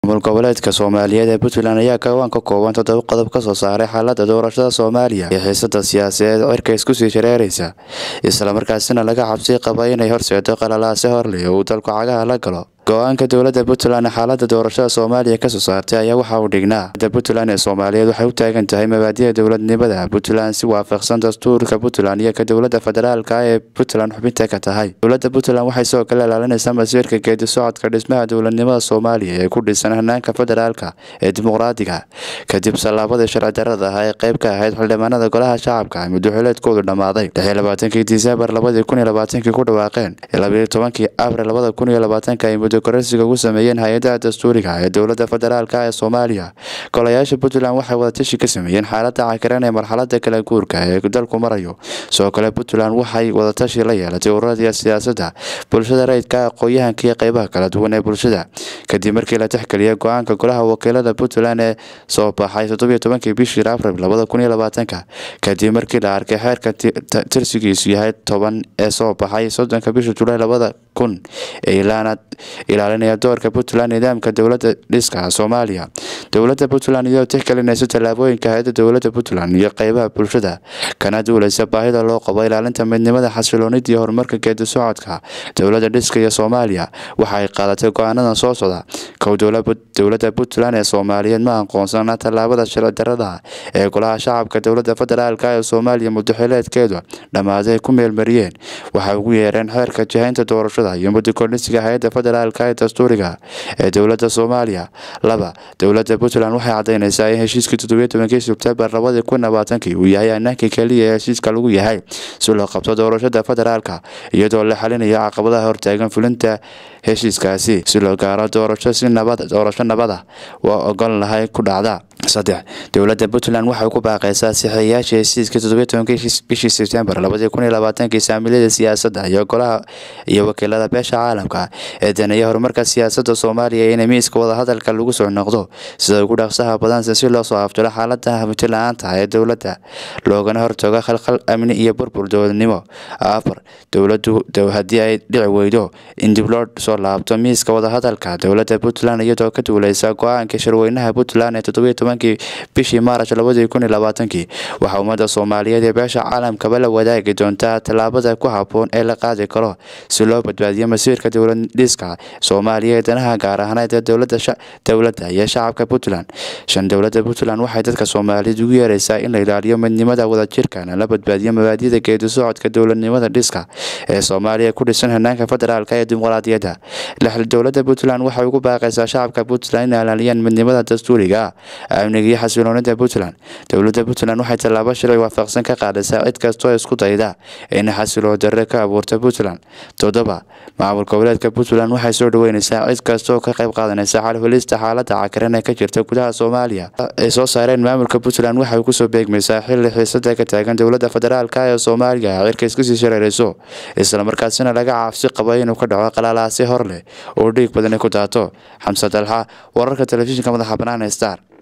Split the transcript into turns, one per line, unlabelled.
maamul goboleedka soomaaliyeed ee puntland ayaa kawaan ka kooban toddoba qodob ka soo saaray xaalada doorashada soomaaliya iyo xiisada siyaasadeed cirka isku sii shareeraysa islamarkaasina laga cabsi qaba inay horseedo qalalaase horleh uu dalku cagaha la galo go-aanka dowladda puntland xaalada doorashada soomaaliya kasoo saartay ayaa waxa uu dhignaa da puntland ee soomaaliyeed waxay u taagan tahay mabaadi'da dowladnimada puntland si waafaqsan dastuurka puntland iyo ka dowladda federaalka ee puntland xubinta ka tahay dowladda puntland waxay sidoo kale ilaalinaysaa masiirka geedi socodka dhismaha dowladnimada soomaaliya ee ku dhisan hanaanka federaalka ee dimuqraadiga kadib sallaabadii sharci darada ah ee qayb ka ahayd xildhibaanada golaha shacabka muddoxileedkoodu dhammaaday lixi labaatankii disembar labadii kun iyo labaatankii ku dhawaaqeen labayo tobankii abril labada kun iyo labaatanka ay muddo kororsiga ugu sameeyeen hay-adaha dastuuriga ee dowladda federaalk ee soomaaliya golayaasha puntland waxay wadatashi ka sameeyeen xaalada cakiran ee marxalada kala guurka ee dalku marayo sidoo kale puntland waxay wadatashi la yeelatay ururada siyaasadda bulshada rayidka aqooyahanka iyo qeybaha kala duwan ee bulshada kadib markii la tixgeliyay go-aanka golaha wakiilada puntland ee soo baxay toddobiyo tobankii bishii abril labada kun iyo labaatanka kadib markii la arkay xeerka tirsigiisu yahay toban ee soo baxay soddonka bisha julaay labada kun ee ilaana ilaalinaya doorka puntland nidaamka dowladda dhiska soomaaliya dowladda puntland iyadoo tixgelinaysa tallaabooyinka hay-ada dowladda puntland iyo qeybaha bulshada kana duuleysa baahida loo qabo ilaalinta midnimada xasiloonida iyo horumarka geedi socodka dowladda dhiska iyo soomaaliya waxa ay qaadatay go-aanadan soo socda kow dowladda puntland ee soomaaliyeed ma aqoonsana tallaabada sharci darada ee golaha shacabka dowladda federaalk ee soomaaliya muddoxileedkeedu dhammaaday ku meelmariyeen waxay ugu yeereen xeerka jihaynta doorashada iyo muddokornisiga hay-adda federaalk ee dastuuriga ee dowladda soomaaliya laba dowladda puntland waxay cadaynaysaa in heshiiskii toddobiyo tobankii sebtembar labadii kun labaatankii uu yahay anaanka keliya ee heshiiska lagu yahay si loo qabto doorashada federaalka iyadoo la xalinayo caqabadaha hortaagan fulinta heshiiskaasi si loo gaaro doorasho si nabad doorasho nabada waa ogol lahay ku dhacda saddex dowladda puntland waxay ku baaqaysaa saxiiyayaasha heshiiska toddobiyo tobankii bishii sebtembar labadii kun iyo labaatankii saamilada siyaasadda iyo golaha iyo wakiilada beesha caalamka ee daneeya horumarka siyaasadda soomaaliya in miiska wadahadalka lagu soo noqdo sida ugu dhaqsaha badanse si loo soo aftiro xaalada hamti la-aanta ee dowladda loogana hortago khalkhal amni iyo burbur dowladnimo afar dowladdu haddii ay dhici weydo in dib loo soo laabto miiska wadahadalka dowladda puntland iyadoo ka duuleysa go-aanka shirweynaha puntland ee toddobiyo tobankii bishii maarch labadii kun iyo labaatankii waxaa ummadda soomaaliyeed ee beesha caalamkaba la wadaagi doontaa tallaabada ku habboon ee la qaadi karo si loo badbaadiyo masiirka dowlad dhiska soomaaliya ee danaha gaar ahaaneed ee dowladda iyo shacabka puntland shan dowladda puntland waxay dadka soomaaliyeed ugu yeeraysaa in la ilaaliyo midnimada wadajirkana la badbaadiyo mabaadida geedi socodka dowladnimada dhiska ee soomaaliya ku dhisan hanaanka federaalk ee dimuqraadiyadda lix dowladda puntland waxay ugu baaqaysaa shacabka puntland in ilaaliyaan midnimada dastuuriga amniga iyo xasiloonida puntland dowladda puntland waxay tallaabo sharci waafaqsan ka qaadaysaa cid kastoo isku dayda in xasiloon darre ka abuurta puntland toddoba maamul goboleedka puntland waxay soo dhaweyneysaa cid kastaoo ka qayb qaadanaysa xalhulista xaalada cakiran ee ka jirta gudaha soomaaliya ay soo saareen maamulka puntland waxay kusoo beegmaysaa xilli xiisada ka taagan dowladda federaalk ee soomaaliya cirka isku sii shareerayso islamarkaasina laga caafsi qabo inuu ka dhaco qalalaasi hor leh oo dhiig badani ku daato xamse dalxa wararka telefishinka madaxa banaana star